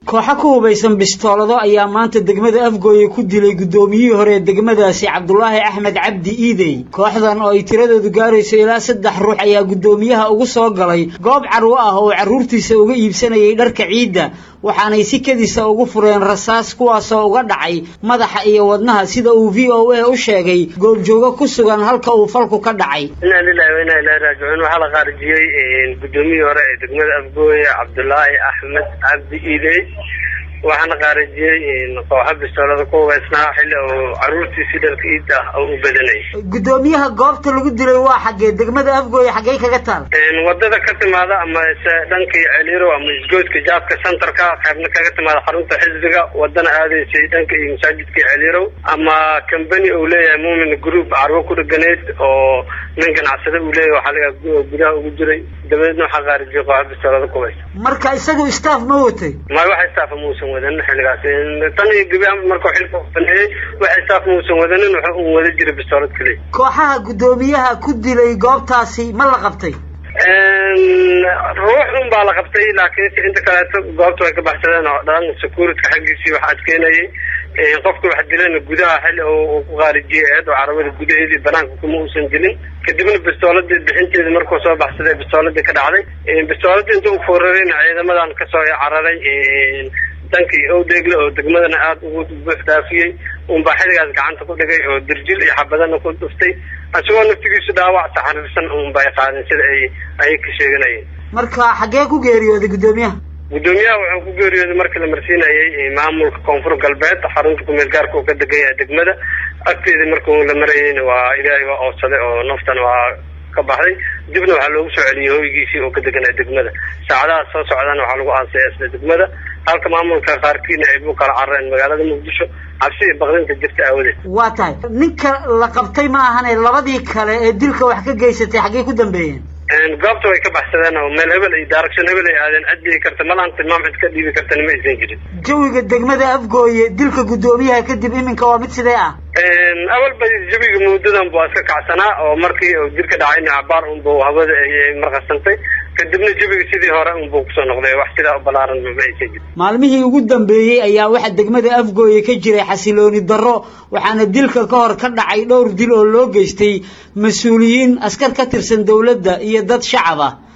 kooxo ku hubaysan bistoolado ayaa maanta degmada afgooye ku dilay guddoomiyihii hore ee degmadaasi cabdulaahi axmed cabdi iidey kooxdan oo ay tiradoodu gaarayso ilaa saddex ruux ayaa guddoomiyaha ugu soo galay goob carwo ah oo carruurtiisa uga iibsanayay dharka ciidda waxaanay si kedisa ugu fureen rasaas kuwaasoo uga dhacay madaxa iyo wadnaha sida uu v o a u sheegay goobjoogo ku sugan halka uu falku ka dhacay inaa lilahi wa inaa ilahi raajicuun waxaa la qaarijiyey guddoomiyihii hore ee degmada afgooye cabdulaahi axmed cabdi iidey waxaana qaarijiyey kooxo bistoolada ku hubaysnaa xilli uu carruurtiisii dharka iid ah oo u badanayay guddoomiyaha goobta lagu dilay waa xaggee degmada afgooye xaggey kaga taal wadada ka timaada ama se dhankii celiiro ama isgoodka jaabka centerka qaybna kaga timaada xarunta xisbiga wadana aadaysay dhanka iyo masaajidka celiirow ama company uu leeyahay muumin group carwo ku dheganeyd oo nin ganacsada uu leeyahay waxaa laga gudaha ugu jiray dabadeedna waxaa qaarijiyay kooxo bistoolada ku hubaysa marka isagu staff ma watay may wax staff muusan wadanin xilligaas tan iyo gebi ahaanba markuu xilka baneeyey wax staff muusan wadanin waxa uu wada jiray bistoolad keliya kooxaha guddoomiyaha ku dilay goobtaasi ma la qabtay ruux un baa la qabtay laakiinse inta kaleeto goobta way ka baxsadeen oo dhan securityka xaggiisii wax adkeynayay qofka wax dilayna gudaha xilli uu ku qaarijiyay eed oo carabada gudaheedii banaanka kuma uusan dilin kadibna bistooladii bixinteedii markuu soo baxsaday bistooladii ka dhacday bistooladii inta u foorarayna ciidamadan kasoo cararay dankii owdeegle oo degmadana aada ugu buux dhaafiyey unbaa xilligaas gacanta ku dhigay oo dirjil iyo xabadana ku dhuftay isagoo naftigiisu dhaawac taxariirsan unbay qaadeen sida ay ayay ka sheeganayeen marka xaggee ku geeriyooday guddoomiyaha guddoomiyaha wuxuu ku geeriyooday markii la marsiinayay maamulka koonfur galbeed xarunta kumeel gaarka uu ka degan yahay degmada agteedii markuu la marayeyna waa ilaahay waa oodsaday oo naftana waa ka baxday dibna waxaa loogu soo celiyey hoygiisii oo ka deganaya degmada saacadaha soo socdana waxaa lagu aasaya isla degmada halka maamulka qaarkiina ay bu kala carareen magaalada muqdisho cabsi iyo baqdinta jirta aawadeed waa tahay ninka la qabtay ma ahane labadii kale ee dilka wax ka geysatay xaggey ku dambeeyeen goobta way ka baxsadeen oo meel hebel iyo direction hebel ay aadeen cid dhigi karta malaan tilmaam cid ka dhiibi kartana ma aysan jirin jawiga degmada afgooye dilka guddoomiyaha kadib iminka waa mid sidee ah awalba jawiga muddadan buu iska kacsanaa oo markii uu dilka dhacayna cabaar unbu hawada ay marqasantay kadibna jawiga sidii hore unbuu kusoo noqday wax sidaa u balaaran ma aysan jirin maalmihii ugu dambeeyey ayaa waxaa degmada afgooye ka jiray xasilooni darro waxaana dilka ka hor ka dhacay dhowr dil oo loo geystay mas-uuliyiin askar ka tirsan dowladda iyo dad shacab ah